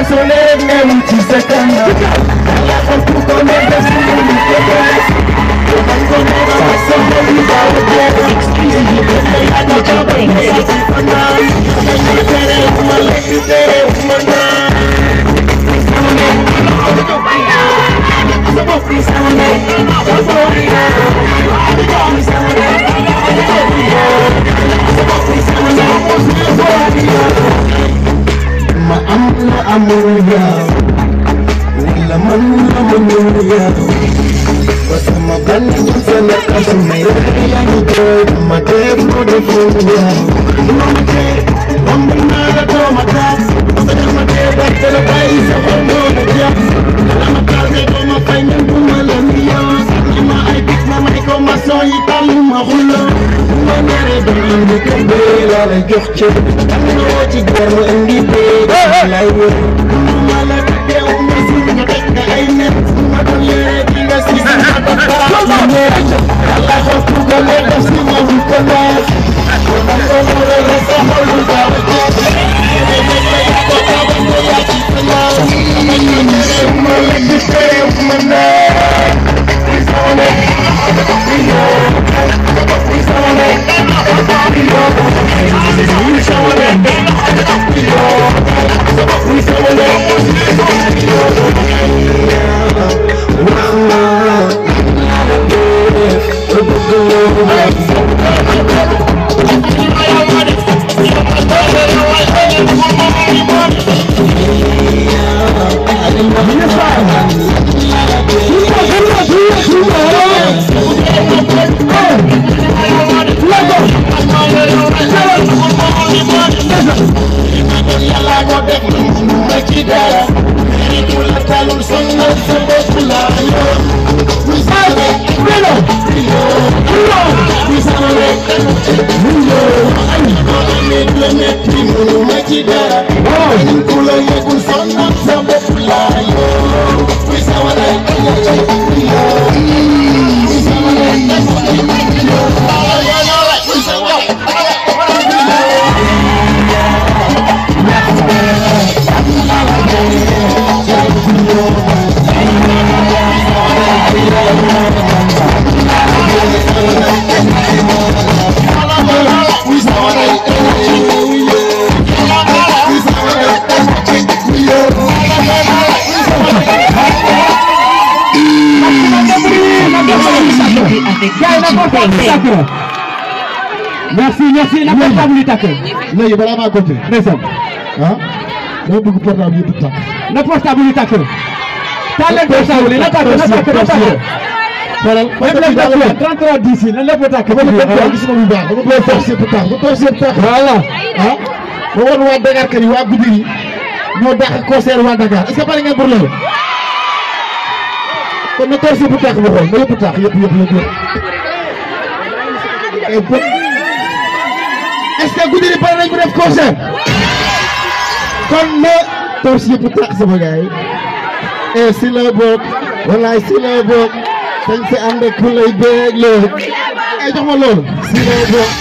soleil même ci sa kanam yàlla xam ku ko ne def si lu mu ko def man ko ne ma sa xol yi daaw jeex yàlla ko ba ne ci fanaan dañu tere ma lekk tere ma naan ma am la amul yaa wala man la mënul yaa ba sama ban bu sama kasu may yaa ngi jooy ma def ko deful yaa ma ma tee romb naa la doo ma taas sa dama tee ba te la bàyyi sa xol doo ma jàpp la ma taasee doo ma fay même bu ma la nuyoo sànni ma ay bit ma may ko ma soo yi tàllu ma xuloo ma mere doon indi kër bee laa la jox cër am na woo ci jar ma indi bee lay wër ma la teew ma si nga teg nga ay net ma doon yére di nga si sa ma doon baax ma neex yàlla xool ku ko lee def si ma fu ko neex ma ko mure la sa xol lu gaaw a jeex yéene nekk la yaa ko taaba ko yaa ci sa naaw ma ñu mere ma la di teew ma neex yàlla ko def ma ci dara méritu la talul sonal sa bopp la yoo muy sama welo muy sama rek yoo ay ko amee la metti mënu ma ci dara ñu ku la yëgul sonal sa bopp la yoo muy sama rek yoo muy sama rek yoo muy sama rek merci merci na portable yi tàkk léegi balaa maa compter ndeysaan ah dama bëgg portable yëpp tàkk na portable yi tàkk taal leen portable yi na tàkk na tàkk na tàkk xoolal même les docteurs 33 10 yi na lépp tàkk dama bëgg a gisuma bu baax dama bëgg torche yëpp tàkk ba torche yëpp tàkk voilà ah ma woon waa Dakar kër yi waa guddi yi ñoo dàq concert waa Dakar est-ce que pare ngeen pour loolu kon na torche yëpp tàkk ba xool na yëpp tàkk yëpp yëpp yëpp yëpp et bon est-ce que guddi yi pare nañ bu def concert kon na torche yëpp tàkk sama gars yi et si la bokk wallaay si la bokk dañ si ànd ak ku lay béeg loolu ay jox ma loolu si la bokk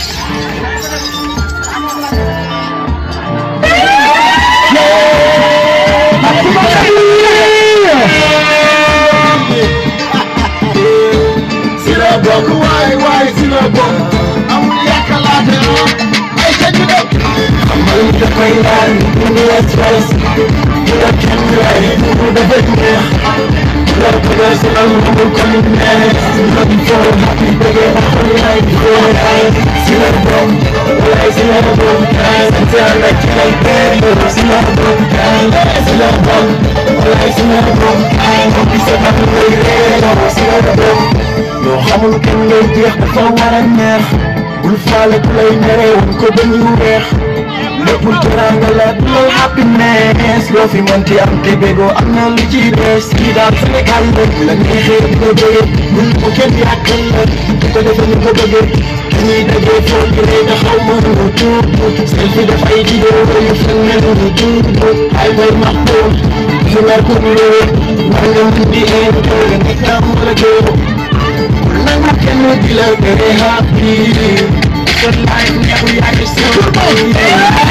si la bokk waay waay si la bokk amul yàkkalaate ay ca ñu dem amal dafay laal mu la stress mu la kenn lay mu dafa neex la bëgg si la mu ko ni neex la di foo happy bëgge na xol lay di ay si la bokk waay si la bokk ay sant yàlla ci lay bëgg si la bokk ay si la bokk waay si la bokk ay mo bi sa am lay réer si la bokk loo xamul kenn lay jeex dafa war a neex bul faale ku lay mere woon ko ba ñu weex lépp teranga la du lay happiness loo fi mënti am te bégoo am na lu ci des kii daal Sénégal la bu la neexee di ko bëggee bul ko kenn yàqal la di ko defee ni ko bëggee dañuy dajee foo jëlee nga xaw ma nu tuut selfie dafay vidéo yu fen mel nu tuut ay boy max doon fi mer ko loo war nga mun di een nga nekk am wala géew nangu kenn di la tere happy sa life neexu yaa ngi suuf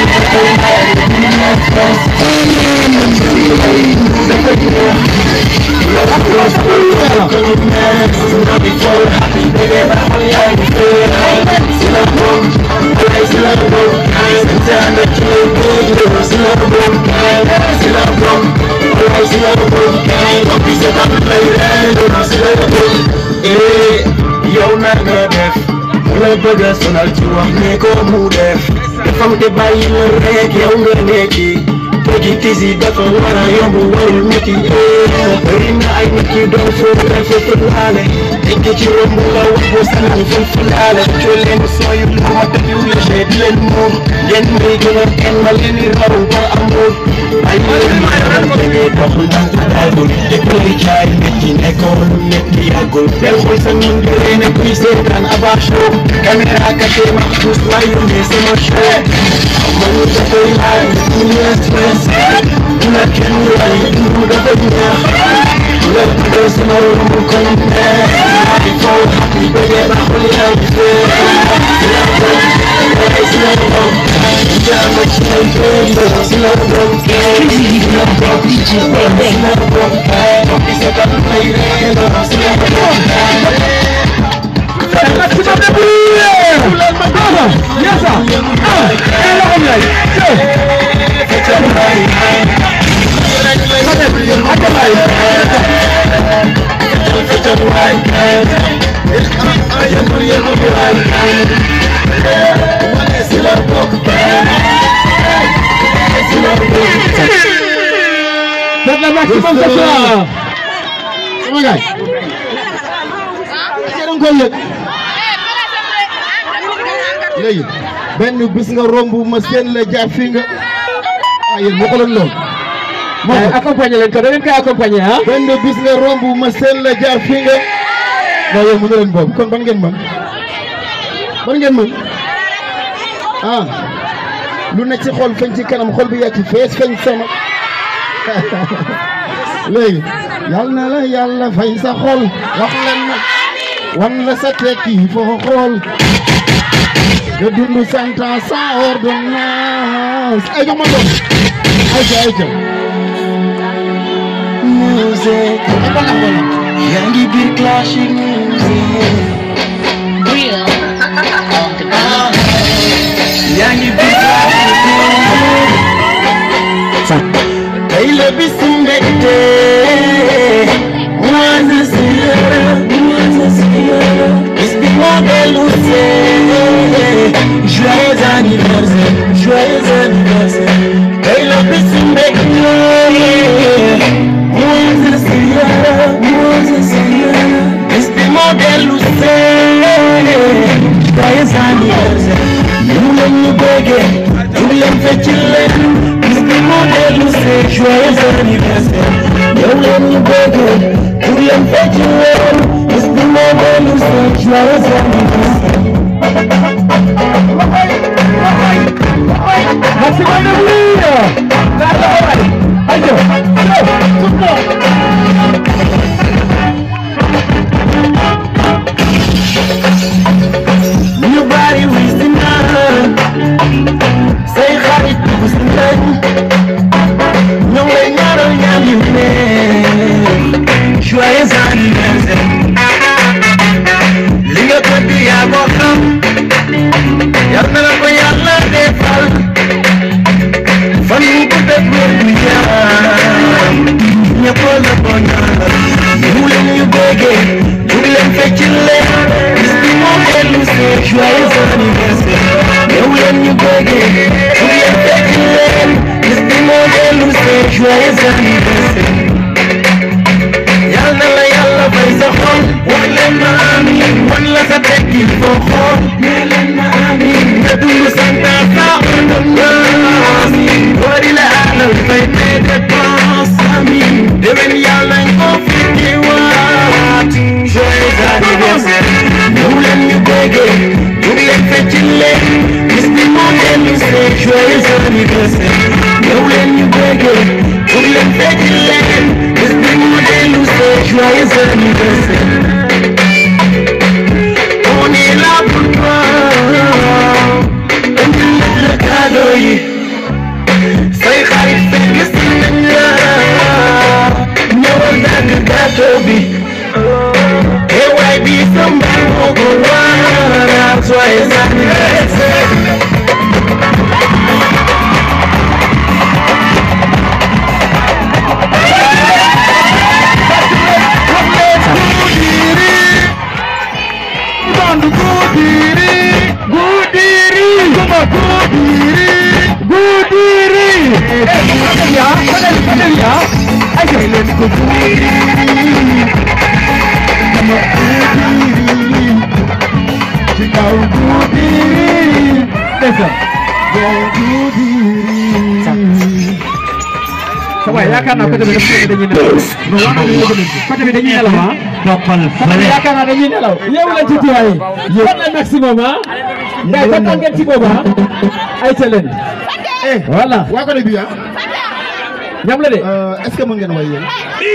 yow na nga def mu la bëgg a sonal ci wax ne ko mu def dafa te bàyyi la rek yow nga nekki léegi tisi dafa war a yomb warul métti bëri na ay nit yu doon foofu rafet laale nekk ci romb la wax boo sànni fan fu laale coo leen sooyu lu ma def yu léger di leen muur ngeen may gën a kenn ma leen di raw ba amul ay leen ma leen bëggee dox ndànk daagul te koy jaay métti nekkoon lu métti yàggul del xool sa nun di ree ne kuy seetaan aba show caméra kate ma tous la yónnee sama show man dafay laaj ñu stress ñu la kenn lay dund dafa neex la bëgg sama romb kon neex di foo happy bëggee ba xol yaa ngi fee si la bom si la bom jaama ci lay fee si la bom si la bom si la bom di sa kan lay ree si la bom maximum de bruit yes sir ah eh loxo bi lay Faites la maximum ce soir. sama gaay yéen koy yëg léegi benn bis nga romb ma seen la jaar fii nga ah yéen moo ko leen lool Eh, accompagner leen ko da ngeen koy accompagner ah. benn bis nga romb ma seen la jaar fii nga non yéen mënu leen boobu kon ban ngeen mën ban ngeen mën ah lu nekk ci xol feeñ ci kanam xol bi yàgg fees feeñ sama léegi yal na la yàlla fay sa xol wax leen na wan la sa tekki foo xool nga dund cent ans sans ordonnance ay jox ma doon ay ca ay ca music yaa ngi biir classic music Real on the yaa ngi biir classic music tey la bisu mbégte moi je suis heureux moi je suis heureux bis bi moo dellu see joyeux anniversaire joyeux anniversaire tey la bisu mbégte moi je suis heureux moi je suis heureux bis bi moo dellu see joyeux anniversaire ñu leen ñu bëggee ñu leen fecc leen bis bi moo dellu see joyeux anniversaire yow leen ñu bëggee ñu leen fecc leen bis bi moo dellu see joyeux anniversaire Maximum de bruit. La loxo waay. Ayo. Yo. Tout ñu bari wis di naan say xarit wis di nañ ñoo ngi lay ñaanal ñaan yu neex joyeux anniversaire li nga bëgg yaa ko xam yal na la ko yàlla defal fan wu ko def wér gu yaram ñëpp la ko ñaanal ñu leen ñu bëggee ñu leen fecc leen bis bi moo dellu see joyeux anniversaire yow leen ñu bëggee ñu leen fecc leen bis bi moo dellu see joyeux anniversaire yal na la yàlla fay sa xol wax leen ma amiin wan la sa tekki foo xool nee leen ma amiin nga dund santa sa ordonnance bari la alal fay te dépense amiin déwén yàlla nga ko fekki waat joyeux anniversaire ñëw leen ñu béggee ñu ngi leen fecc leen bis bi moo dellu see joyeux anniversaire ñëw leen ñu béggee ñu ngi leen fecc leen bis bi moo dellu see joyeux anniversaire on est là pour toi Bandu Gudiri Gudiri Kuma Gudiri Gudiri ya padahal ya ayo Len ko Gudiri Sama Gudiri Ci kaw Gudiri desa Yow Gudiri sa waay yaakaar naa côté bi dafa dañuy nelaw non wax nañu ko côté bi dañuy nelaw ah toppal côté bi yaakaar naa dañuy nelaw yeewu leen ci tuwaay fan la maximum ah ngay kontaan ngeen ci boobu ah ay ca leen Eh voilà waa ko de bi ah ñam la de est-ce que mën ngeen way yéen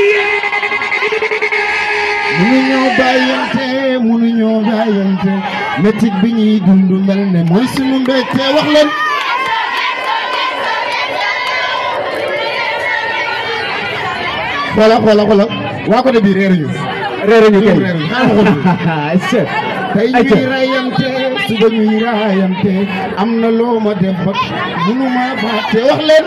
mënuñoo bàyyante mënuñoo bàyyante métit bi ñuy dund mel ne mooy sunu mbégte wax leen xoola xoola xoola waa ko de bi réeruñu réeré ñu kay réeruñu xaaral ma xool est-ce que tey ay ca ñuy rayante suba ñuy rayante am na loo ma def ba mënuma fàtte wax leen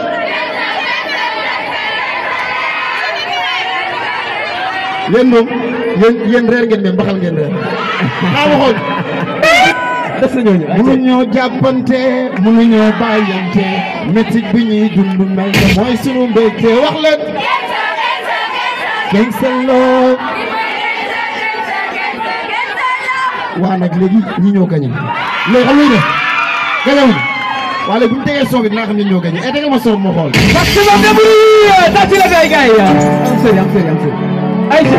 yéen moom yéen yéen reer ngeen mais mbaxal ngeen reer xaa waxoon des na ñooñu ay ca mënuñoo jàppante mënuñoo bàyyante métit bi ñuy dund mel ne mooy sunu mbégte wax leen gangsta love waa nag léegi ñi ñoo gañe léegi xam nga ne gañewuñ waa léegi bu ñu tegee son bi dinaa xam ne ñoo gañe et tege ma son moo xool maximum de bruit tàcc la gay gay am sëri am sëri am sëri ay ca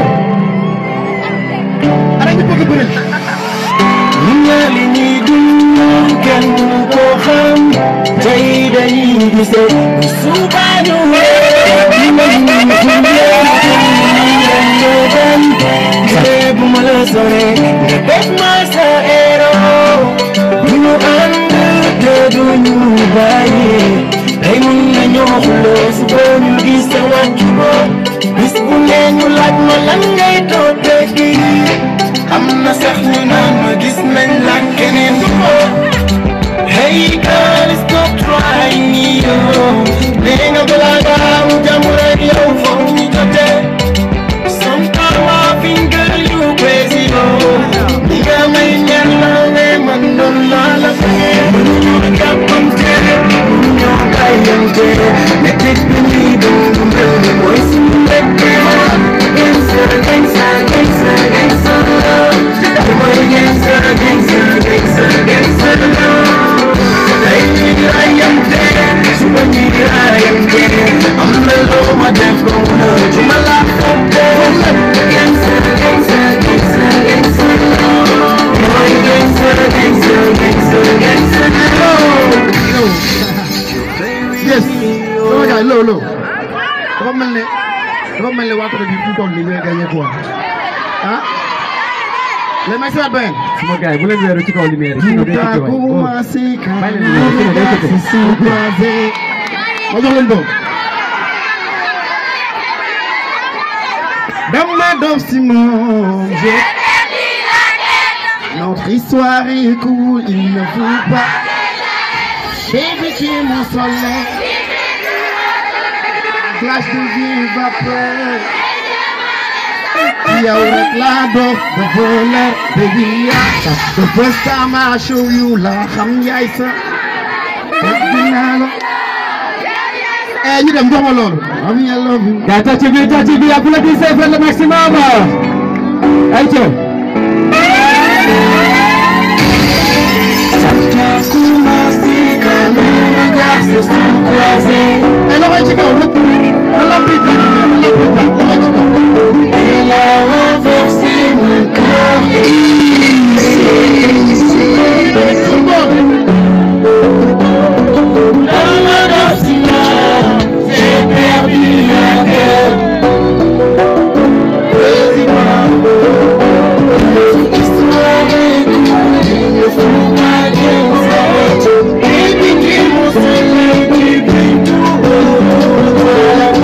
ana ñu bëgg bëri ñaa li ñuy dund kenn mënu koo xam tey dañuy gisee bu suba ñu wéy ñu mën ñu gunge leen ñoo dem te bu ma la sore nga def ma sa héros bu ñu ànd te du ñu bàyyi tey mun nañoo xuloo suba ñu gis sa wàccu bopp bis bu ne ñu laaj ma lan ngay toppee kii am na sax ñu naan ma gis nañ la keneen du ko hey girl stop trying me yo nee nga balaa nga am jàmm rek yow foog ñu jotee sometime I think girl you crazy yo li nga may ñaan la ne man doon naa la fee mënuñu jàppante mënuñoo bàyyante métit bi ñuy dund mel ni mooy suñu mbégte gangster gangster gangster gangster love mooy gangster gangster gangster gangster love tey ñuy rayante suba ñuy rayante am na loo ma def ba mu la ju ma la fàtte gangster gangster gangster gangster love mooy gangster gangster gangster gangster love yes sama gars loo loo dafa mel ne dafa mel ne waa côté bi fu mu toll nii ñooy gagné quoi ah les mecs c'est bien suma gars yi bu leen weeru ci kaw lumière yi sinon day coupé waay oh. Bàyyi leen ñu ñëw, day coupé. ma jox leen boobu dama dof si moom je notre histoire est cool il ne faut pas baby tu es mon soleil glace de vie vapeur yow rek laa dof de voleur baby yaa the first time I show you la xam yaay sa bëgg naa la eh ñu dem jox ma loolu am ya love you gars tàcc bi tàcc bi applaudissez faites le maximum ay ca eh loxo yi ci kaw rek na la bi na la bi loxo yi ci kaw Baby,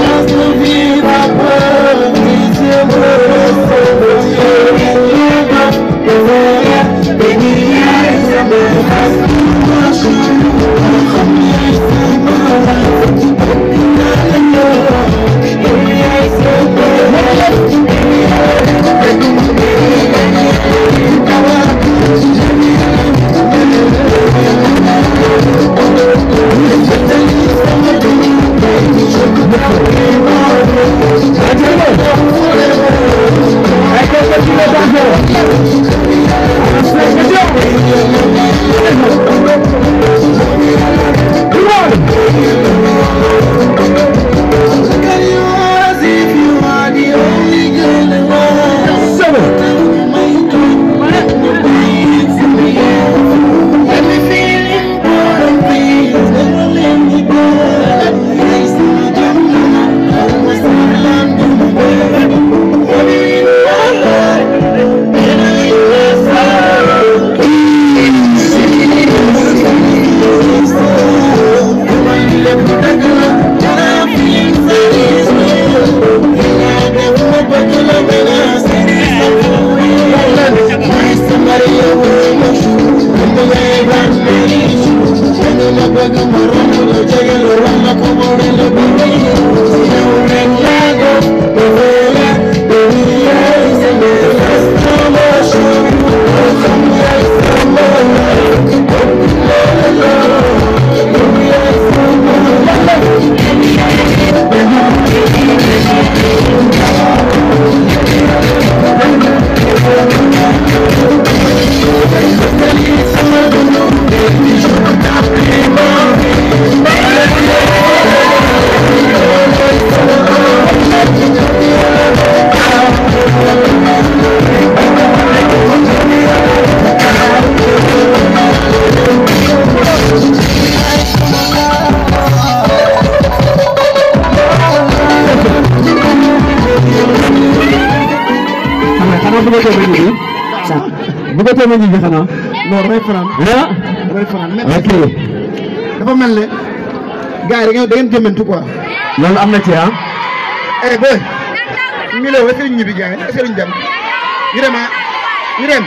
xanaa bëggatoo ma ñibbi bëggatoo ma ñibbi xanaa non damay fanaan ah damay fanaan mais ok dafa mel ne gars yi da ngeen da ngeen jëmmantu quoi. loolu am na ci ah eh boy ñu ne est-ce que ñu ñibbi gars yi est-ce que ñu dem ñu dem ah ñu dem.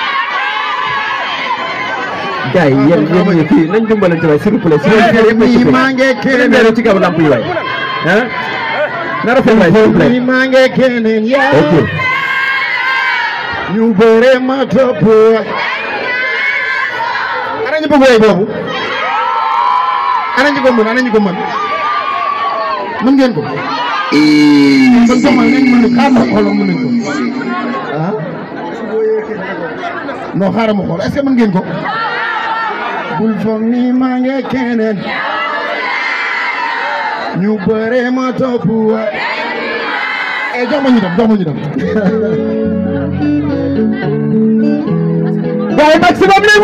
gars yi yéen yéen ñii fii nañ dimbalante waay s'il vous plaît s'il vous plaît Nii maa ngi keneen ci kaw lamp yi waay ah na rafet waay s'il vous nii plaît maa ngi keneen yaa. ok ñu bëre ma topp. ana ñu bëgg woy boobu. ana ñu ko mën ana ñu ko mën. mën ngeen ko. kon sax man nañ mën xaaral ma xool mën nañ ko. ah. non xaaral ma xool est-ce que mën ngeen ko. bul foog ni maa ngi keneen. ñu bëre ma topp. eh jox ma ñu dem jox ma ñu dem. gars yi maximum les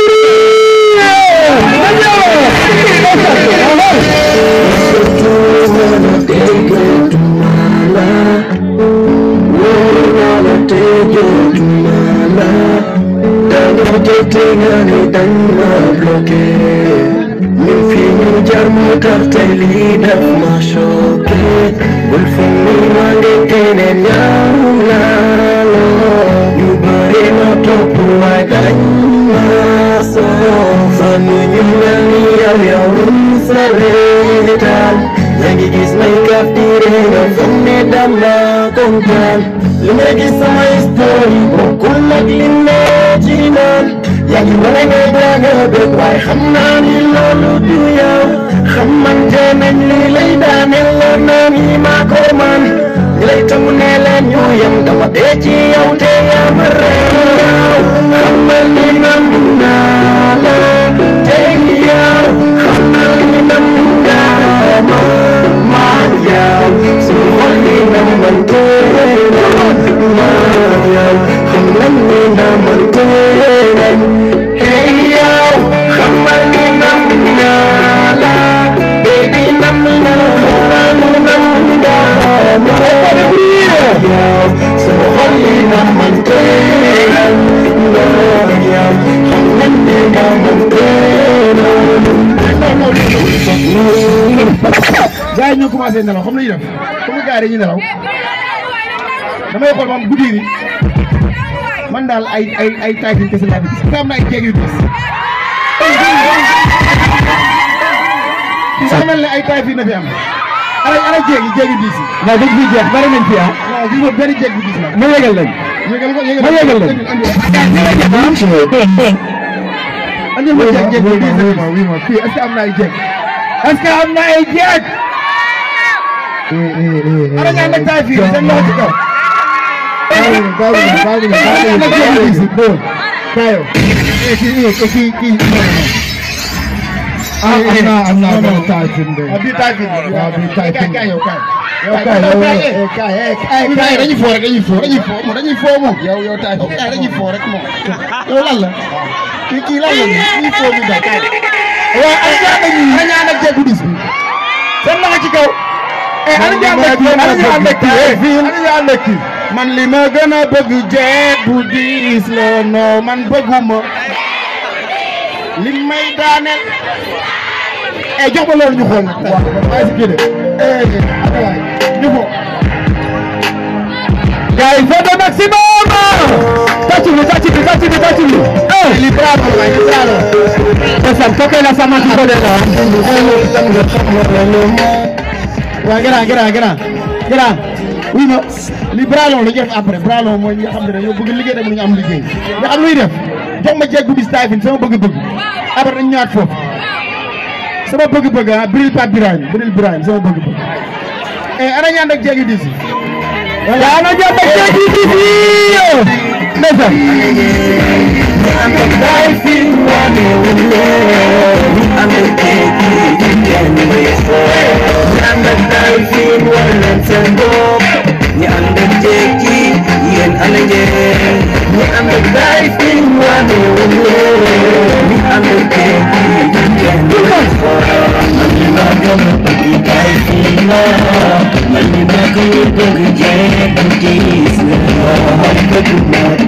Li ma gis sama story bokkul ak li ne ci naan yaa ngi wane ne danga bëgg waaye xam naa ni loolu du yow xamante nañ li lay daaneel la naa ni maa ko man li lay tamu ne leen ñu yem dama dee ci yow te yaa ma réew xamal ni nam naa la te yow xamal ni nam naa ma maa yow su xol ni nam man gars yi ñoo commencé nelaw xam nañu def comme gars yi dañuy nelaw damay xool ba am guddi gi man daal ay ay ay taay kese laa di gis am na ay jéeg yu gis fii sax mel ne ay taay fii na fi am ana ana jéeg yi jéeg yu gis non dañ fiy jeex bari nañ fi ah waaw gis nga benn jéeg bu gis la ma yégal leen yégal ko yégal ma yégal leen andi ma jéeg jéeg bu gis la ma wi ma fii est-ce que am na ay jéeg est-ce que am na ay jéeg ana ñaan nag taay fii seen loxo ci kaw am na am na am na taay fi de bii taay fi waaw bii taay fi kay yow kay yow kay yow kay kay kay dañuy foo rek dañuy foo dañuy foo moom dañuy foo moom yow yow taay fi kay dañuy foo rek moom yow lan la kii kii lan la nii dañuy foo ñu daal kay waaw ay ñaan ak ñi ñaan ak jéegu dis bi seen loxo ci kaw eh ana ñu ànd ak kii ana ñu ànd ak kii ana ñu ànd ak kii man li ma gën a bëgg jeeg bu diis la non man bëgguma li may daaneel eh jox ma loolu ñu xool nag waaw waaye si kii de eh waay ñu ko gars yi photo maximum tàcc bi tàcc bi tàcc bi tàcc bi eh li bravo waay li bravo ndeysaan kooku la sama ci bële la waaw grand grand grand grand oui ma li bralon la ñu def après bralon mooy ñi nga xam ne dañoo bëgg liggéey dem ñu am liggéey nga xam luy def jox ma jeeg bu bis taay fin sama bëgg-bëgg après dañ ñëwaat foofu sama bëgg-bëgg ah Bril Pape Birahim Bril Birahim sama bëgg-bëgg eh ana ñaan ak jeeg yu dis yi yaa na jàpp ak jeeg yi di fii ndeysaan Thank you.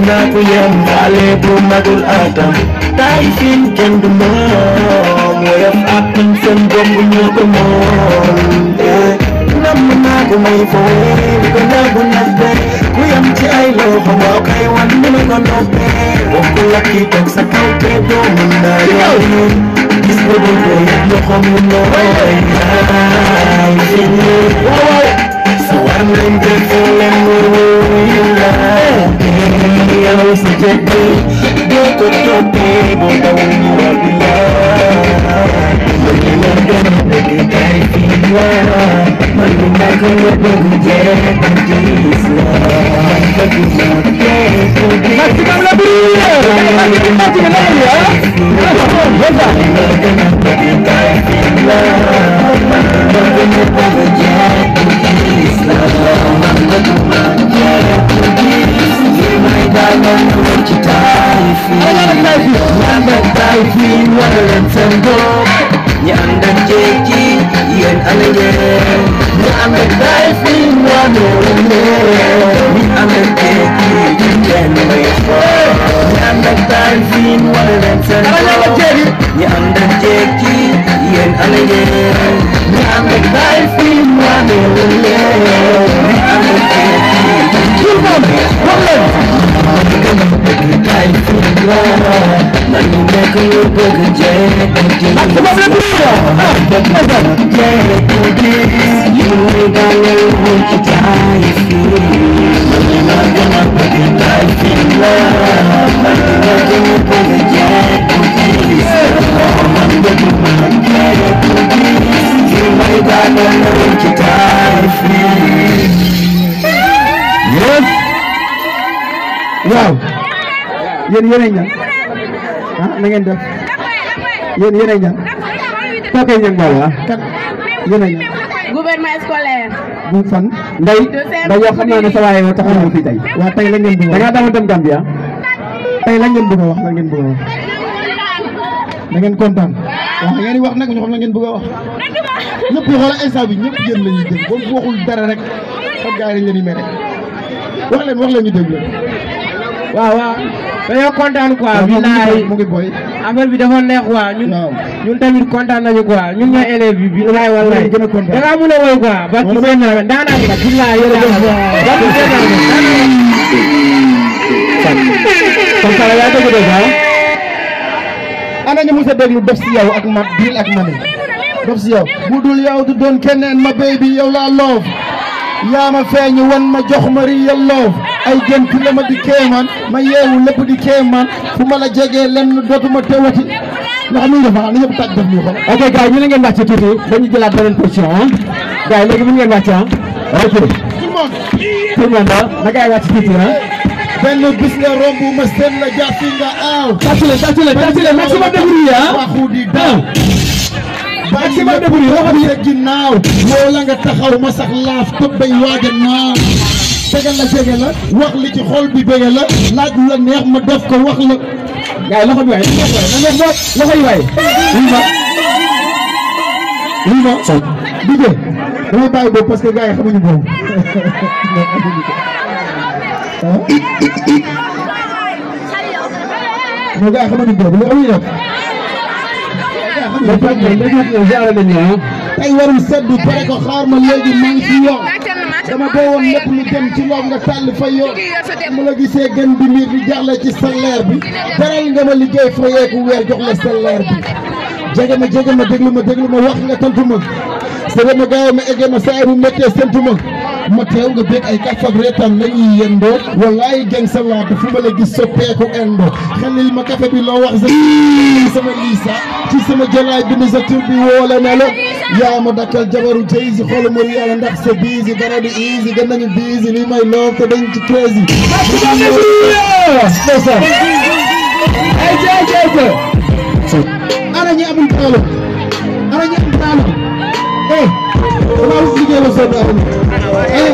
naa ko yem xale bu magul atam taay fin kenn du moom woyof ak man seen bopp ñoo ko moom eh nam naa ko may fooy di ko nagu nabbe ku yam ci ay loxo moo koy wan ni ma ko noppee bokku lakki toog sa kaw te doo mën naa yow gis nga bu ko yëg loxo mu nooy yaay fin waaw sa war nañ def leen wuyu la yow sa jëkk doo ko toppee boo dawul ñu war di la man li ma gën a bëgg kay fii la man li ma gën a bëgg jeex ak gis la man bëgg ma jeex ko gis maximum la bi maximum la bi ah man li ma gën a bëgg kay fii la man li ma gën a bëgg jeex ko gis la man bëgg ma jeex ko gis li may daanal ñu ci taay fii ñaan ak taay fii wala leen seen bopp ñi ànd ak jékki yéen ana ngeen ñi ànd ak taay fii waanoo leen ñi ànd ak jékki kenn may xool ñi ànd ak taay fii wala leen seen bopp ñi ànd ak jékki yéen ana ngeen ñi ànd ak taay fii waanoo leen ñi ànd ak jékki kenn may xool yes waaw yéen yéen a ñan ah na ngeen def yéen yéen a ñan kooku ñan wala ah kan yéen a ñan gouvernement scolaire. bu fan nday nday yoo xam naa ne sa waaye moo tax ñu fi tey waaw tey la ngeen bëgg da ngaa dama dem Gambia tey la ngeen bëgg a wax la ngeen bëgg a wax da ngeen kontaan waaw da ngeen di wax nag ñu xam la ngeen bëgg a wax ñëpp yi xoolal instant bi ñëpp yéen la ñuy dégg boo waxul dara rek xam gars yi dañ leen di mere wax leen wax leen ñu dégg leen. waaw waaw dañoo kontaan quoi waaw moom bilaay mu ngi boy affaire bi dafa neex quoi ñun waaw. ñun tamit kontaan nañu quoi ñun ñooy élèves bi bilaay wallaay gën a kontaan. da ngaa mën a woy quoi parce que seen nawet daanaka nag bilaay yéen a kon sala yaa dëgg dëgg ah ana ñu mos a déglu dof si yow ak ma biil ak mani dof si yow bu dul yow du doon keneen ma baby yow laa loof yaa ma feeñ wan ma jox ma real love ay gént la ma di kéemaan ma yeewu lépp di kéemaan fu ma la jegee lenn dootuma tewati nga xam ni dafa na ñëpp tàj def nii xool ok gars yi ñu ne ngeen wàcc tuuti dañu jëlaat beneen position ah gars yi léegi mën ngeen wàcc ah ok tout le monde tout le monde ah na gars yi wàcc tuuti ah benn bis nga romb ma seen la jàppi nga aaw tàcc leen tàcc leen tàcc leen maximum de bruit ah waxu di ah daw maximum de bruit loxo bi sa ginnaaw woo la nga taxaw ma sax laaf tëbbay waaja naaw tegal la jege la wax li ci xol bi bëgge la laaj lu la neex ma def ko wax la gars yi loxo bi waay na ngeen waay na ngeen boot loxo yi waay lii ma lii ma dijee damay bàyyi boobu parce que gars yi xamuñu boobu non gars yi xamuñu boobu lu amuñu def ba pare tey dañu ñëw ziare nañu ah tey warul seddu pare ko xaar ma léegi maa ngi ci yoon dama boowoon lépp lu dem ci loom nga tàll fa yoon mu la gisee gën bi mbir di jaxle ci salaire bi jaral nga ma liggéey fayeeku weer jox la salaire bi jege ma jege ma déglu ma déglu ma wax nga tontu ma sëre ma gaaw ma egge ma saa bu méttee sentu ma ma teew nga bég ay kaf ak reetaan la ñuy yendoo wallaay geng sa laata fu ma la gis soppeeku endo xelil ma kafe bi loo wax sa sama liisa ci sama jolaay bi ni sa tur bi woole na la yaa ma dakkal jabaru jaysi xoolu ma yàlla ndax sa biisi dara di easy gën nañu biisi li may loof te dañ ci crazy maximum de bruit ndeysaan ay ci ay ci ay ci ana ñi amul taalo ana ñi amul taalo eh dama wut liggéey la soo daal eh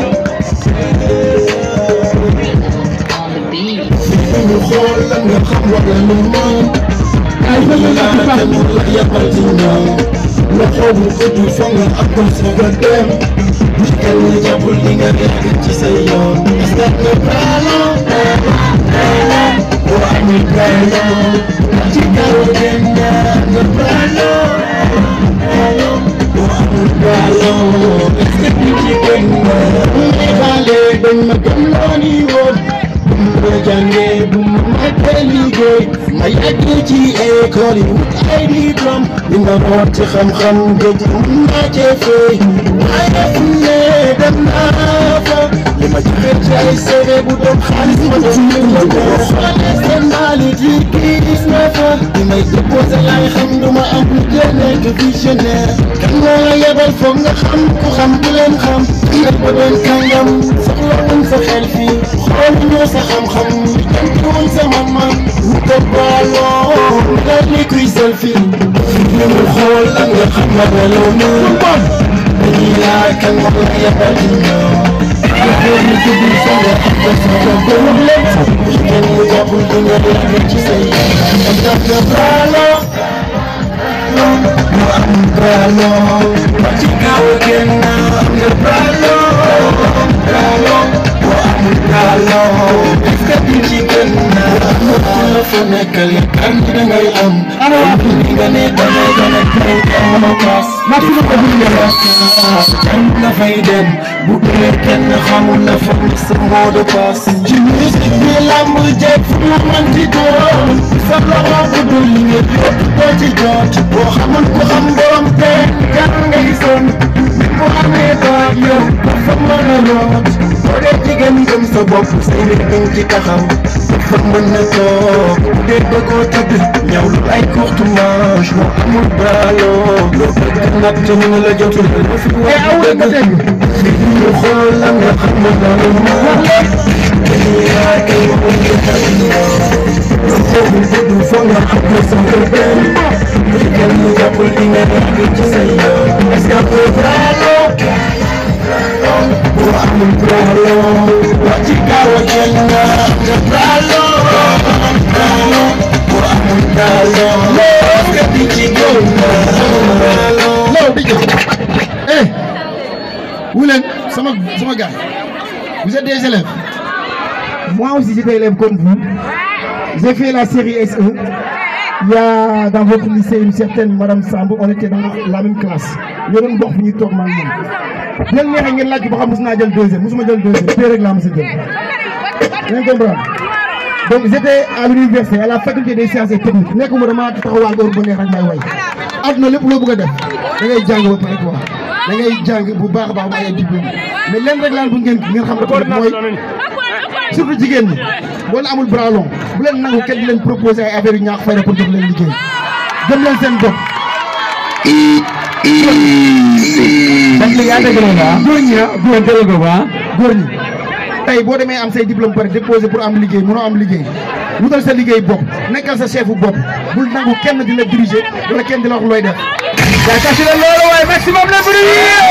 on the beat. ñu xool la nga xam wala lu moom ay ci ay ci la mu la yabal ci ñoom la xoobu ëttu fa nga ak ko soog a dem nit kenn jàppul li nga nekk ci sa yoon est-ce que nga baalo boo amul problème ci kaw kenn nga problème boo amul problème est-ce que du ci gën nga may xaale dañ ma gëm loo ni woon bu ma jàngee bu ma matee liggéey ma yàgg ci école yi wut ay diplôme li ma root ci xam-xam géej mun naa cee fay waaye fu ne dem naa fa li ma joxe ci ay CV bu doon xaalis ma doon ko boo xoolee seen mbalit yi gis na fa li may déposé laay xam du ma am lu jël nekk visionnaire kan moo la yebal foog nga xam ku xam ku leen xam nga ba doon kàngam soxla woon sa xel fii xool ñoo sa xam-xam dem woon sa man-man mu ko baaloo nga ni kuy selfie li mu xool ak nga xam nga ne loo mën dañuy laaj kan moo la yebal ñoo ñu tudd sa nga am nga sa nga gën leen kenn mu jàppul du nga yàgg ci say am nga nga baaloo mu am baaloo ba ci kaw kenn am nga baaloo baaloo mu am baaloo est-ce que du ci gën na la fa nekkal yaakaar ni da ngay am ni nga ne da ngay gën a tey am paas maximum ko bu kan nga fay dem bu dee kenn xamul la fa ni sa mot de passe ci musique bi lamb jeeg fu mu mën di doon sa loxo bu dul nga yëpp doo ci jot boo xamul ku xam borom te kan ngay son bu amee baat yow dafa mën a root boo dee jigéen gëm sa bopp say mbir dañ ci taxaw dafa mën a toog bu dee bëggoo tëdd ñaw lu ay courte manche moo amul baaloo loo bëgg nag te mu la jotul la fi wax dëgg ñu xool la nga xam ne loolu moo wax kenn yaa kay waxul nga xam loo boobu bëgg foog nga xam ne sa kër benn kenn jàppul li nga yàgg ci sa yoon est-ce que pour baaloo bu amul baaloo wax ci kaw a kenn nga nga baaloo baaloo bu amul baaloo est-ce que di ci gën nga baaloo loolu di jëf eh wu leen sama sama gars vous êtes des élèves Moi aussi, j'étais élève comme vous. J'ai fait la série SE. Il y a dans votre lycée une certaine Madame Sambo, on était dans la même classe. Nous avons beaucoup de temps maintenant. Bien neexee ngeen laaj ko ba xam mos naa jël deuxième mosuma jël deuxième tey rek laa mos a jël. ngeen comprendre donc j'étais à l'université à la faculté des sciences et techniques nekkuma dama taxawal heure bu neex rek may way. àdduna lépp loo bëgg a def da ngay jàng ba pare quoi da ngay jàng bu baax a baax ba ay diplôme mais lenn rek laan bu ngeen ngeen xam ne mooy surtout jigéen ñi boo leen amul bras long bu leen nangu kenn di leen proposé ay affaire yu ñaax fayda pour jox leen liggéey gëm leen seen bopp. parce que yaa dëgg la nga góor ñi ah góor dëgg ko ba góor ñi tey boo demee am say diplôme pare déposé pour am liggéey mënoo am liggéey wutal sa liggéey bopp nekkal sa chefu bopp bul nangu kenn di la diriger wala kenn di la wax looy def. yaa kasi la loolu waaye maximum le bruit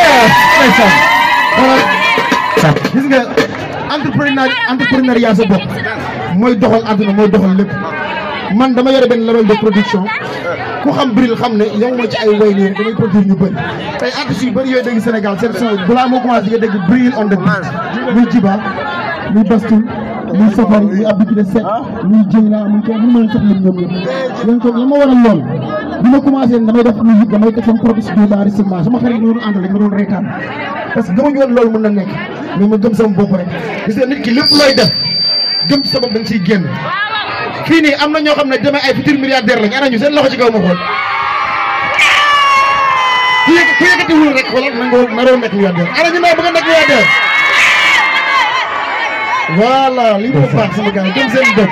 xoolal gis nga entrepreneur entrepreneuriat sa bopp mooy doxal àdduna mooy doxal lépp man dama yore benn label de production ku xam Bril xam ne yow ma ci ay way nii rek damay produire ñu bëri tey artistes yu bëri yooyu dégg Sénégal seen son yi balaa moo commencé di nga dégg Bril on the beat muy Jiba muy Bastul muy Safari muy Abdou Kine Seck muy Dieyna muy ko mun ma sax lim ñoom ñëpp yéen ko la ma waral lool bi ma commencé damay def musique damay def sama propre studio d'enregistrement sama xarit yi ma doon àndal rek ma doon reetaan parce que gëmuñu woon loolu mën na nekk mais ma gëm sama bopp rek gis nga nit ki lépp looy def gëm sa bopp da nga siy génn fii nii am na ñoo xam ne demee ay futur milliardaire lañ ana ñu seen loxo ci kaw ma xool ku yëg ku yëkkati wul rek xoolal na nga naroo nekk milliardaire ana ñu ne bëgg a nekk milliardaire voilà li mu baax sama gars yi gëm seen bopp.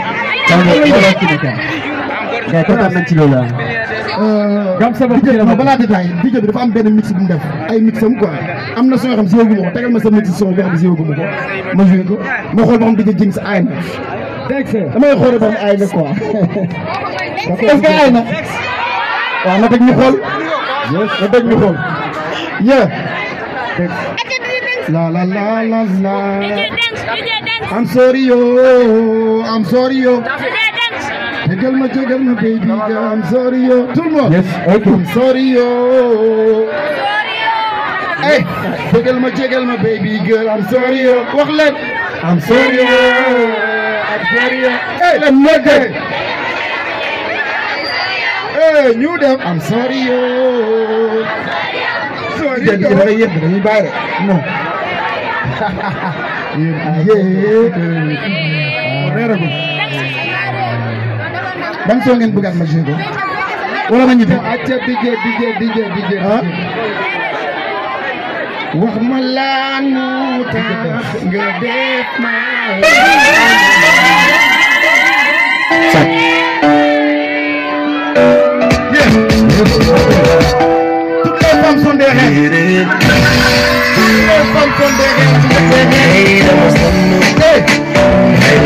gars kontaan nañ ci loolu ah. Gam sa bopp ci la non bokk. balaa détail DJ bi dafa am benn mix bu mu def ay mixam quoi am na soo xam si yóbbu ma ko tegal ma sa mix son boo xam si yóbbu ma ko ma joué ko ma xool ba xam DJ Jinx aay na damay xool ba xam aay na quoi est-ce que aay na waaw na teg ñu xool na teg ñu xool yeah la la la la la I'm sorry yo I'm sorry yo jégal ma jégal ma baby girl I'm sorry yo tout le monde Yes, ok. I'm sorry yo hey jégal ma jégal ma baby girl I'm sorry yo wax leen I'm sorry yo Hey, let me get it. Hey, ñu dem. I'm sorry yo Sorry, da ngay yëg dañuy bàyyi rek. Non. Yeah. Reeragul. Ban soo ngeen bëggaat ma joué ko. Wala ma ñibbi. acca DJ DJ DJ DJ Ah. wax ma lan moo tax nga def ma Toutes les femmes sont des reines. Toutes les femmes sont des reines. Hey.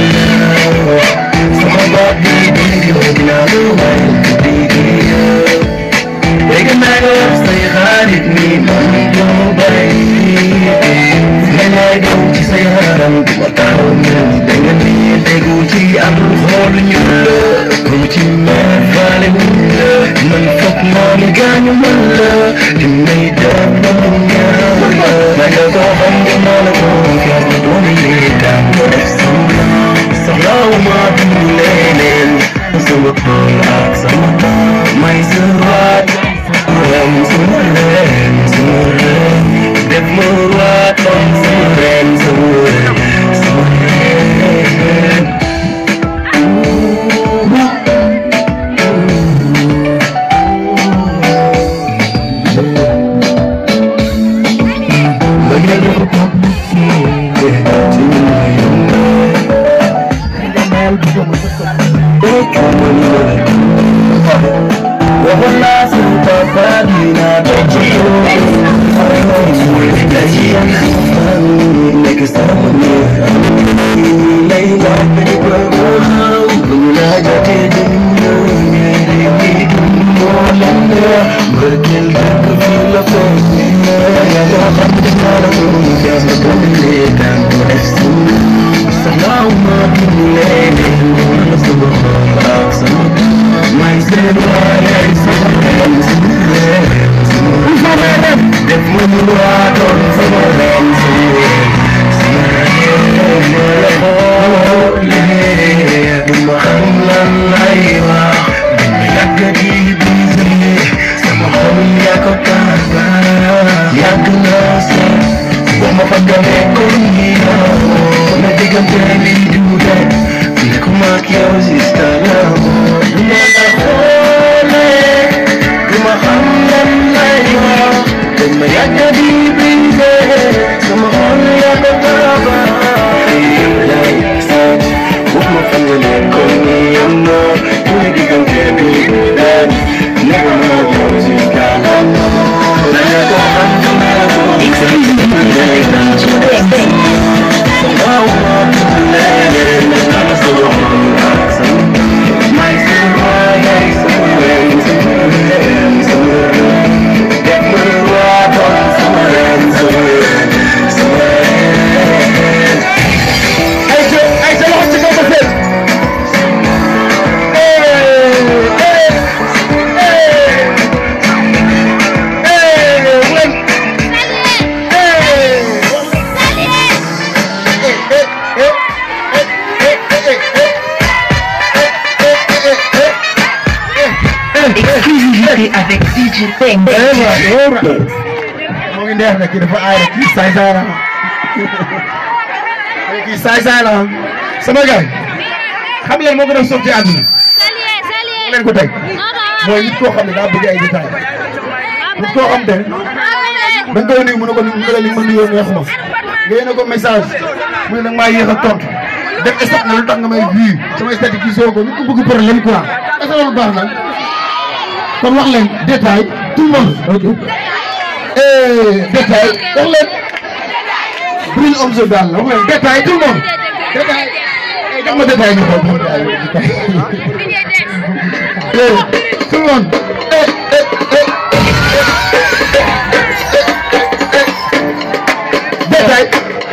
Exclusivité avec DJ Peng. moo ngi neex na kii dafa aay rek kii saay saay la kii saay saay la sama gars xam ngeen moo gën a soof ci àdduna moo leen ko teg mooy nit koo xam ne daa bëgg ay détails nit koo xam te da nga koy nuyu mu ne ko mu ne la li ma nuyoo neexuma nga yéene ko message mu ne nag maa yéex a tontu def stade na lu tax nga may vu sama stade gisoo ko nit ku bëgg problème quoi est-ce que loolu baax na kon wax leen détail tout le monde ok eh détail wax leen Bril Omzo daal la wax leen détail tout le monde détail eh jox ma détail ñu xool eh tout le monde eh eh eh détail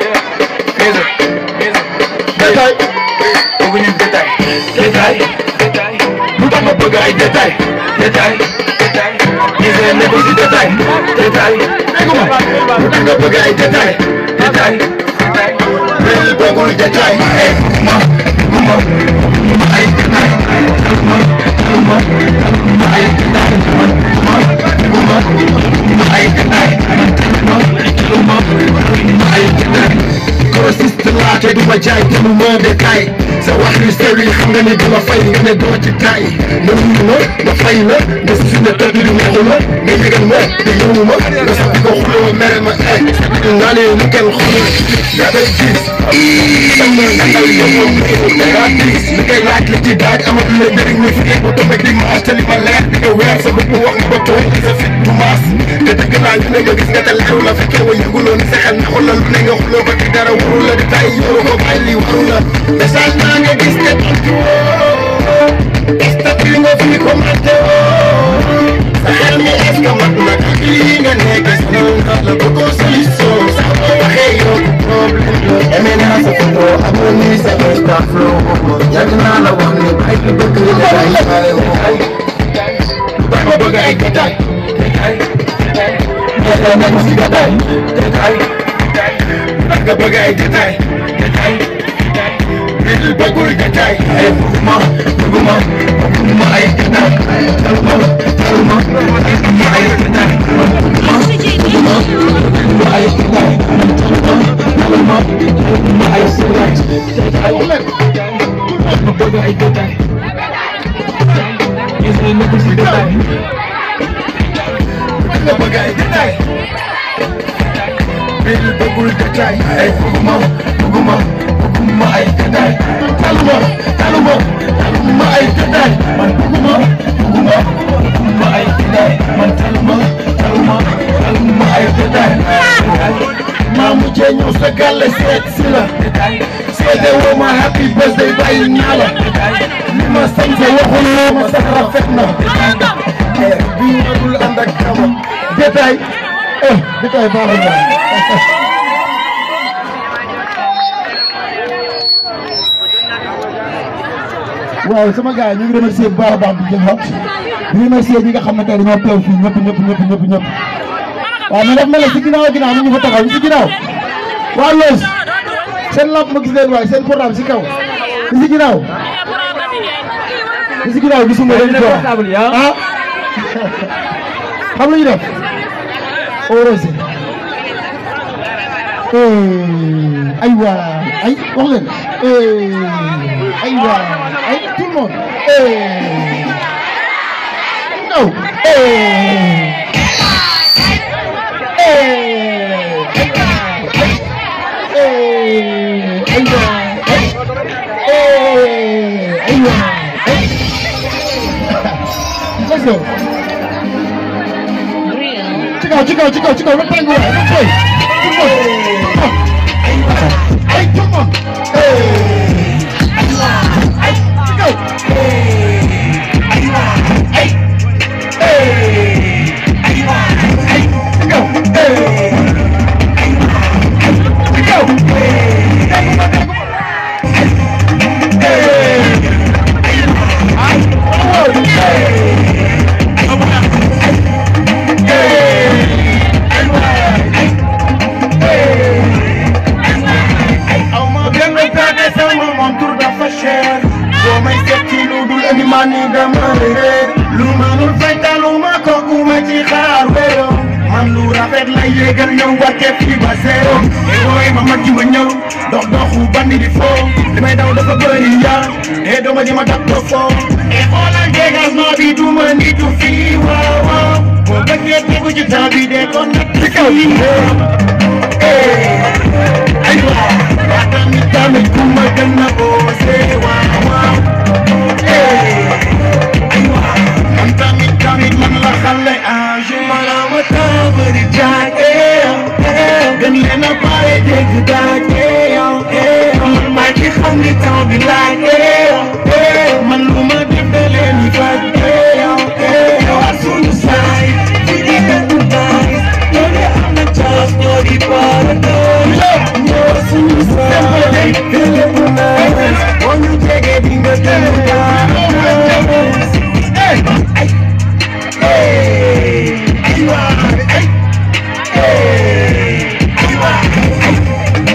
détail bëgguñu détail détail détail lu tax ma bëgg ay détail détail détail ñi seen nekk ci détail détail dégg nga lu tax nga bëgg ay détail détail détail bëggul détail ay ma ma ma ay détail ma ma ma ay détail ma ma ma ay détail ma ma ma ay détail grossiste laa te du ma jaay te mu ma détail sa wax yu sew yi xam nga ne dama fay nga ne doo ci taay nga nuyu ma ma fay la nga si ne tëdd di neexu ma nga yëgal ma te yëngu ma nga sax di ko xuloo mere ma ay naa ne lu kenn xamul yaa koy gis sama ngandal yow da ngaa gis li koy laaj li ci daaj amatul la njëriñ ñu fi ba toog ak di maas te li ma leer di nga weer sa bopp wax nga ba toog sa fit du maas te dëgg naa ñu ne nga gis nga te leeru la fekkee wa yëguloo ni sa xel naxul la lu ne nga xuloo ko ci dara waru la di tay yoru ko bàyyi lii waru la message naa nga gis te tontu woo statut nga fi commenté woo sa xel mi est ce que mat na ak lii nga nekk sonal na la bëggoo solution sax boo waxee yow problème la aimé naa sa photo amoon ni sa insta flow yàgg naa la wax ni ay ki bëgg la day xale woo dama bëgg ay détail détail détail nañ si détail détail nga bëgg ay détail détail nit bëggul détail ay bëgguma bëgguma bëgguma ay détail taluma taluma bëgguma ay détail bëgguma bëgguma bëgguma ay détail taluma taluma bëgguma ay détail détail ma bëgg ay détail gis nga nekk si détail nga bëgg ay détail nit bëggul détail ay bëgguma bëgguma bëgguma ay détail taluma taluma taluma ay détail man bëgguma bëgguma bëgguma ay détail man taluma taluma taluma ay détail maa mujjee ñëw sa gàlle seet si la seede woo ma happy birthday bàyyi naa la li ma sañ sa waxul loo ma sax rafet na bii nga dul ànd ak kama détail eh détail baaxul na waaw sama gars yi ñu ngi remercier bu baax a baax di jël xot di remercier ñi nga xam ne tey dañoo teew fii ñëpp ñëpp ñëpp ñëpp ñëpp waaw mais daf mel ne si ginnaaw ginnaaw ñu ngi fa taxaw si ginnaaw waa Loos seen lamp ma gis leen waaye seen portable si kaw si ginnaaw si ginnaaw gisuma leen ko ah xam lu ñu def orosé ay waa ay wax leen ay waa ay tout le monde ñëw ay waa ay waa let's go ci kaw ci kaw ci kaw ci kaw rek tàngu waay rek koy tout le monde ay tout le monde ay ci kaw ay ay ay ci kaw ci kaw déggu ma déggu ma ay waaw aw ma benn pexe sama montur dafa cher boo may seet ci lu dul indi ma ni dama réer lu mënul fay taluma kooku ma ci xaar wéro man lu rafet la yéegal ñëw wàcce fii ba zéro e booy ma mag ji ma ñëw dox doxu bandi di foo li may daw dafa bëri yaa e dooma ji ma dab do foo e xoolal dégagement bi du ma nitu fii waaw waaw boo bëggee tegu ci temps bi de kon nag ci kaw yi ay waaw waa tamit tamit ku ma gën a boose waaw waaw ay waaw man tamit tamit man la xale âgé ma temps bëri jaay gën leen a pare dégg daaj man maa ci xam ni temps bi laaj man lu ma def da leen di faj waa suñu saay fi di benn taay ñoo di am na chance ñoo di paradise ñoo suñu saay fi di benn taay boo ñu jege di nga gën a daay ay ay ay waay ay ay waay ay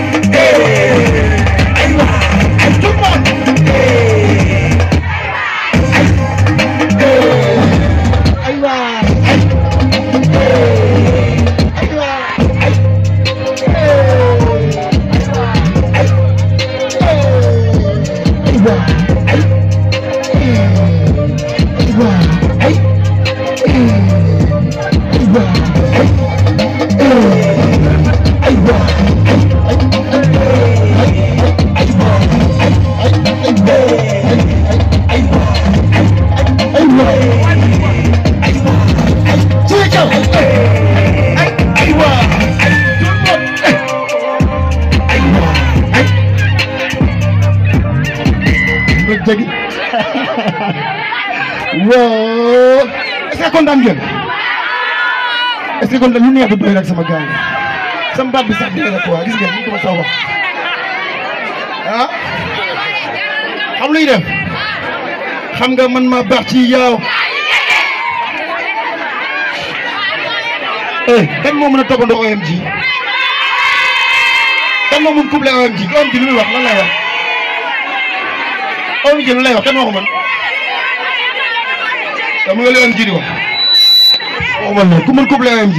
yoo est-ce que kontaan ngeen est-ce que kontaan lu neex du doy rek sama gars yi sama baat bi sax dee rek quoi gis ngeen ni ko ma taw wax ah xam luy def xam nga man ma baax ci yow eh kan moo mën a toppandoo OMG kan moo mën couplé OMG OMG lu muy wax lan lay wax OMG lu lay wax kan moo ko mën dama nga li OMG di wax waxuma loolu ku mën couplé OMG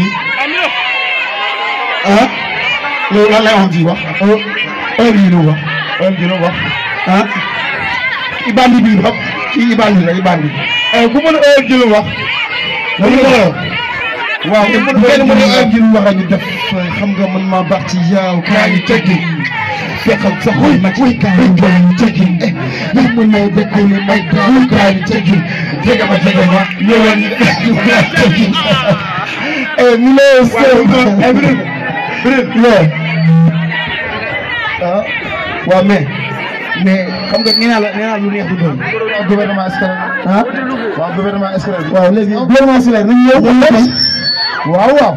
ah loolu lan lay OMG wax OMG lu mu wax OMG lu mu wax ah Ibandi bi xam ci Ibandi la Ibandi ku mën OMG lu mu wax loolu la waaw kenn mën OMG lu mu wax ñu def xam nga man maa baax ci yow kaa ñu teggi fekkal sa xol ma ci kaa ñu teggi yaa mën na dëkku li may daw kaa ñu teggi jege ma jege ma ñëwal ñu teggi mi lay sëñ ah waaw mais mais xam nga nee naa la nee naa lu neex du doon gouvernement scolaire ah waaw gouvernement scolaire waaw léegi gouvernement scolaire nañu ñëw ñu tey waaw waaw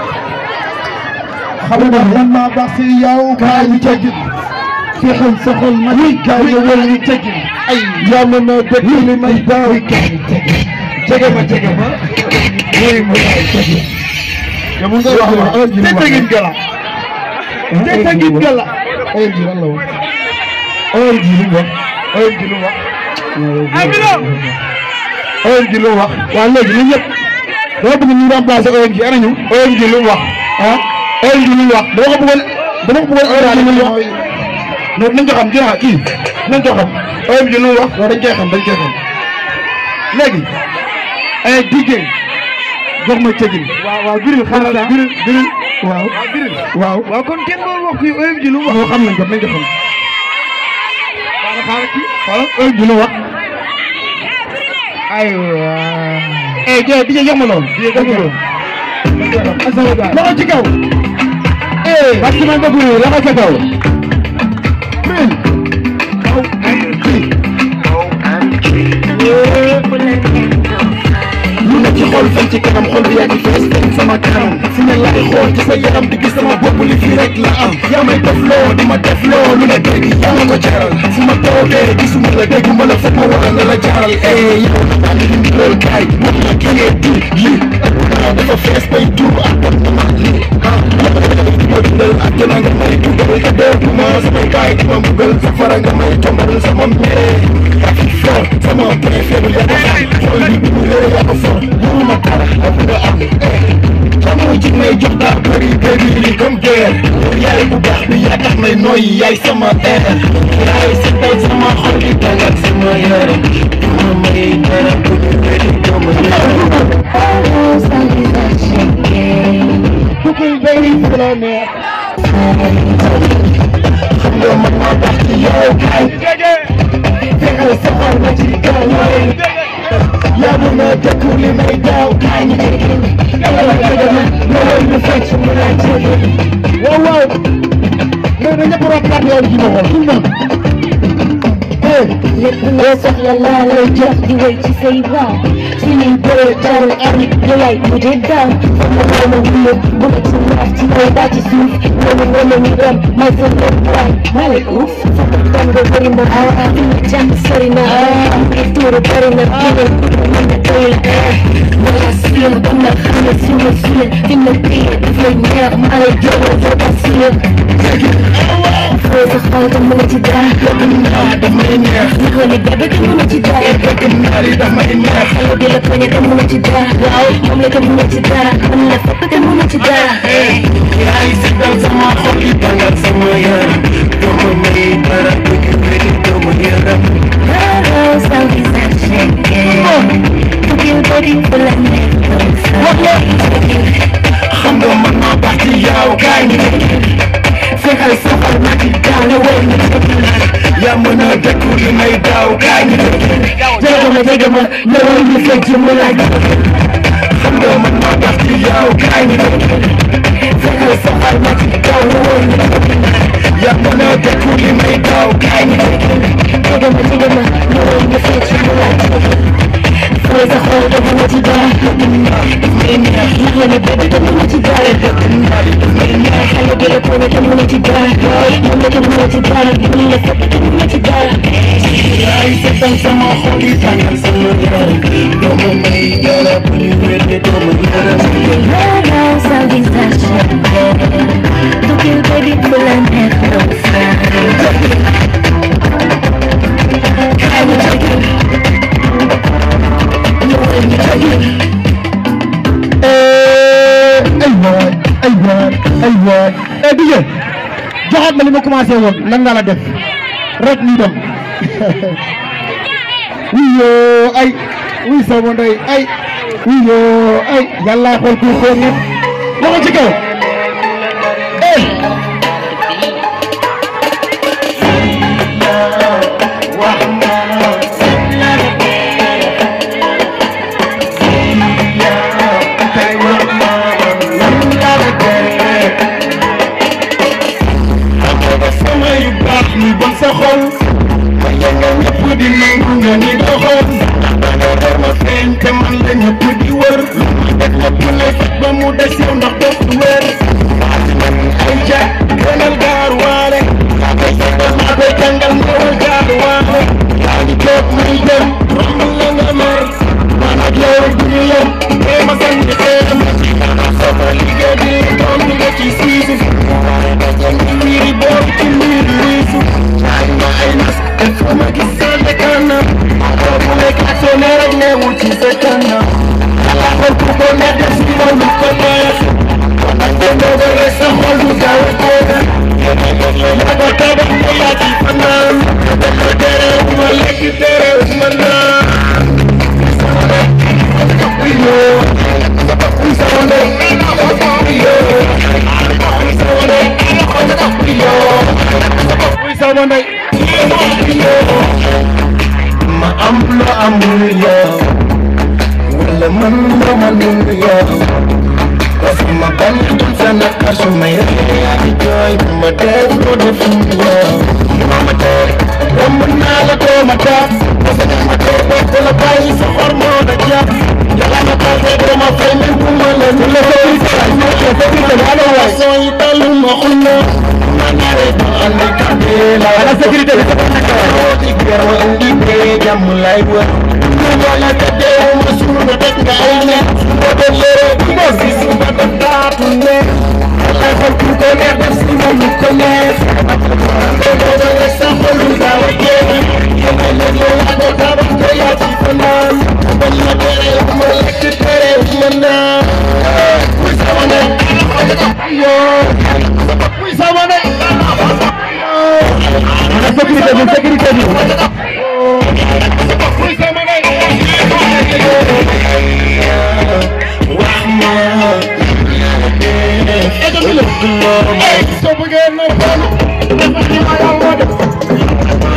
xam nga man maa baax si yow kaa ñu teggi fexeel sa xol ma ni kaa ñu wër ñu teggi ay yaa ma ma dëkk li may daaw kaa ñu teggi jege ma jege ma wéy ma kaa ñu teggi yow mun nga wax wax te tegin gala te tegin gala OMG lan la wax OMG lu mu wax OMG lu mu wax OMG lu mu wax waaw léegi ñun ñëpp dama bëgg ñu remplacer OMG ana ñu OMG lu mu wax ah OMG lu mu wax dama ko bëggoon dama ko bëggoon OMG lu mu wax non nañ ko xam jërëjëf kii nañ ko xam OMG lu mu wax waaw dañ koy xam dañ koy xam léegi ay DJ jox ma cëgin waaw waaw biril xaaral biril biril waaw biril waaw waaw kon kenn doon wax fii OMG lu mu wax xam nañ ko nañ ko xam xaaral xaaral kii xaaral OMG lu mu wax aywa eh jë DJ jox ma loolu DJ jox ma loolu loxo ci kaw eh parce que man nga buri loxo ca kaw biril kaw lu ne ci xol fan ci kanam xol bi yaa ngi fees feeñ sama kanam fu ne laay xool ci sa yaram di gis sama bopp li fii rek la am yaa may def loo di ma def loo lu ne dégg yaa ma ko jaral fu ma toogee gisuma la dégg ma la foog ma waral la la jaral eh yow na maa ngi indi loolu kaay wax la ki ngee di lii dara dafa fees bay tuur ak bon na ma lii ah di ma dundal ak jëna nga may dugal ka dee du ma samay kaay di ma mbugal safara nga may tombal sama mere yaa fi for sama point faible yaa ko xam xool bi bi mu réer yaa ko for mënuma dara ak nga am eh xamoo ci may jox daa bëri bëri li comme guerre yaay bu baax bi yaa tax may nooyi yaay sama air yaay setal sama xol di tàngal sama yaram duma may dara bu ñu wéri dama Tukul bëri fu la neex xam nga man maa baax ci yow kaay fexeel sa xol ma ci kaw yaa mën a dëkku li may daaw kaay ñu dama dëgg ma loolu ñu fecc mu laa jëlee waaw waaw mais na ñëpp rokkaat yoon ci ma xool tout le monde lépp loo soxla laa lay jox di wéy ci say baax ci liy bëree jarul am yow yaay mu dee daan sama wala wulo bu ma ci naaf ci kaw daa ci suuf wala wala ñu dem may sa lépp waay maa lay uuf sama tàngo bëri na ah fi ma jàng sori na ah fi tuuru bëri na génne mën na doy la eh wala siyam ba na xam ne si ma suye fi ma téye daf lay neex maa lay jógal sa basiye foo sa xol te mën ci dara daf may neex ñu ko ni bébé te mën ci dara bëgg naa li daf may neex xale bi la poñe te mën ci dara waaw moom la te mën ci dara mën la fépp te mën ci dara yaay setal sama xol di tàngal sama yaram dama may dara bu ñu wéri dama yaram Hello, so he's not shaking. Fucking body full of nipples. xam nga man maa baax ci yow kaay ñu fexeel sa xol ma ci gaaw la wéy ñu yaa mën a dëkku li may daaw kaay ñu Jega ma jega ma, ñëwal ñu fecc mu laaj. xam nga man maa baax ci yow kaay ñu fexeel sa xol ma ci gaaw la wéy ñu yaa mën a dëkku li may daaw kaay ñu Jega ma jega ma, ñëwal ñu fecc mu laaj. mooy sa xol dafa ma ci dara ndax la ne bébé dafa ma ci dara xale bi la toone te mu ma ci dara moom la te mu ma ci dara mu la fekk te mu ma ci dara ay seetal sama xol yi tàngal sama yaram doo ma may dara bu ñu wéete doo ma yërëm Now satisfaction Look you baby full and head no fun I will take you No way you take you ay waay ay waay ay waay eh DJ joxaat ma li ma commencé woon lan nga la def rek ñu dem wiyoo ay wuy sama ndey ay wiyoo ay yàlla xool ku xool nit loxo ci kaw eh wax ma tey wax ma lan la la dee amoon sama yu baax ni bon sa xol ma yàlla ñëpp di nangu nga ni doxal danga war ma feeñ te man la ñëpp di wër lu ma def ñëpp lay fekk ba mu des yow ndax def wér maa ci man ay ja gënal gaar waale maa koy jàngal maa koy jàngal ñëwal gaar waale yaa ngi toog muy dem romb la nga mer man ak yow du ñu yem tey ma sànni xeeram sama liggéey bi doom bi nga ci siisu waaye da jënd miiri boor ci miiri wiisu ñaan ma ay nas il faut ma gis sa kanam boobu nekk ak soo ne rek neewul ci sa kanam yàlla xool ku ko ne def si moom lu ko neex kon nag nga doogale sa xol du gaaw a tooga yaa ko tabax nga yaa ci fanaan dafa tere ma lekk tere ma naan ma am lu amul yow wala man lu manul yow parce que ma bañ sa naqar su may ree yaa ngi jooy bu ma def ko def yow ma ma tee romb naa la doo ma taaf parce que ma tee bopp la bàyyi sa xor moo la jàpp yàlla na passé doo ma fay même bu ma la ñu la koy fay ma ko fekk te wala waay soo yi talu ma xullo ma ñaare ba andi kàddu la ala sécurité bi ci gërëm indi bee jàmm lay wër ñu wala te deewu ma suul nga teg nga ay ne su ma def yére bu ma si su ma def daatu ne ay xol ku ko neex def si moom lu ko neex te booba nga sa xol lu gaaw a jeex yéen leen yow yaa ko tabax nga yaa ci fanaan bañ ma tere ma lekk tere ma naan muy sama ne yoo muy sama ne ana sécurité bi sécurité bi muy sama ne wax ma soo bëggee na fan dafa ci ma yàlla def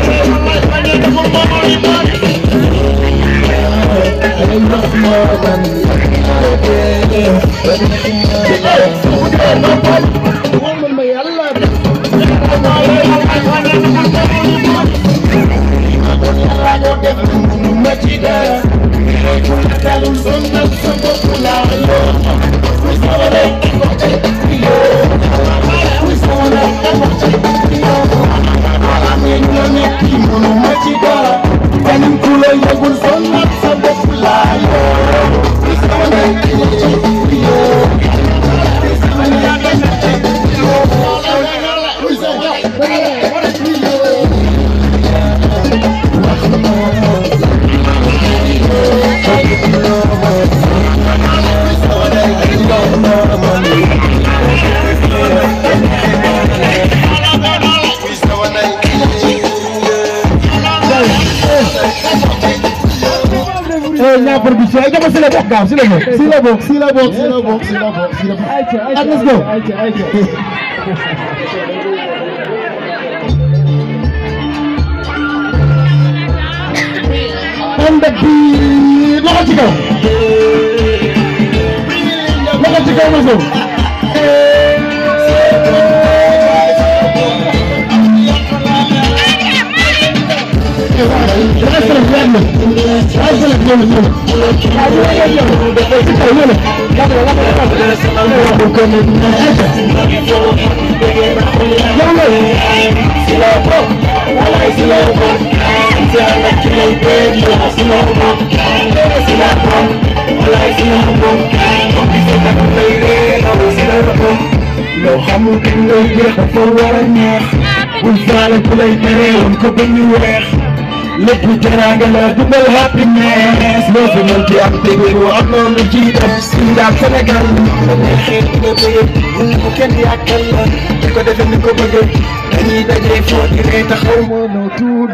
eh ñaa production ay jama si la bokk gaaw si la bokk si la bokk si la bokk si la bokk si la bokk si la bokk ak let's go ànd ak bi loxo ci kaw loxo ci kaw ma sow loo xamul kañ lay jeex dafa war a neex bul faale ku lay tere woon ko ba ñu weex lépp teraanga la dundal happiness loo fi mën ci am dégg ko am noonu ci def Sénégal Sénégal la neexee di nga bëgg bu ko kenn yàkkal la di ko defee ni ko bëgg dañuy dajee foo di ree taxaw moo noo tuudu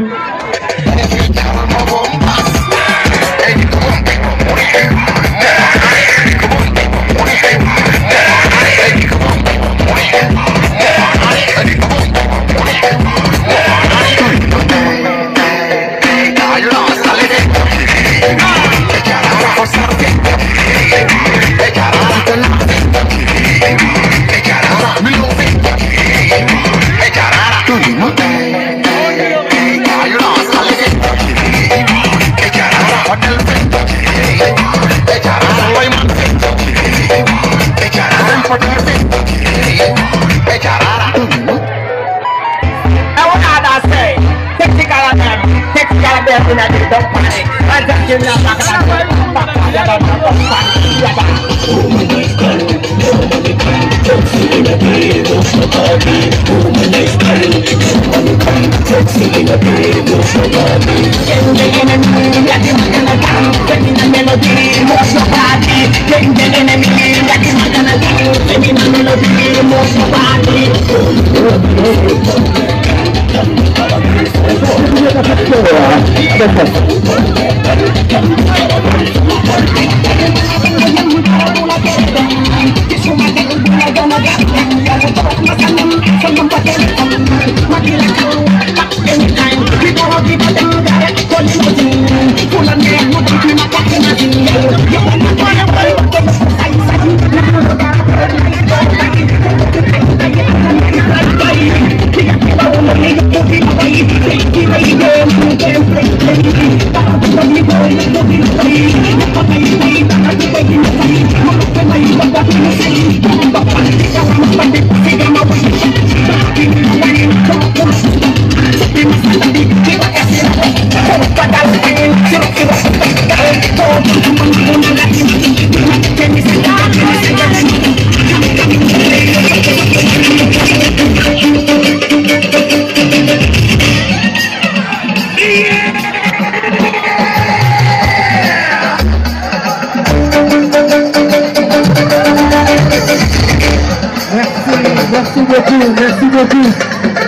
Merci beaucoup, merci beaucoup.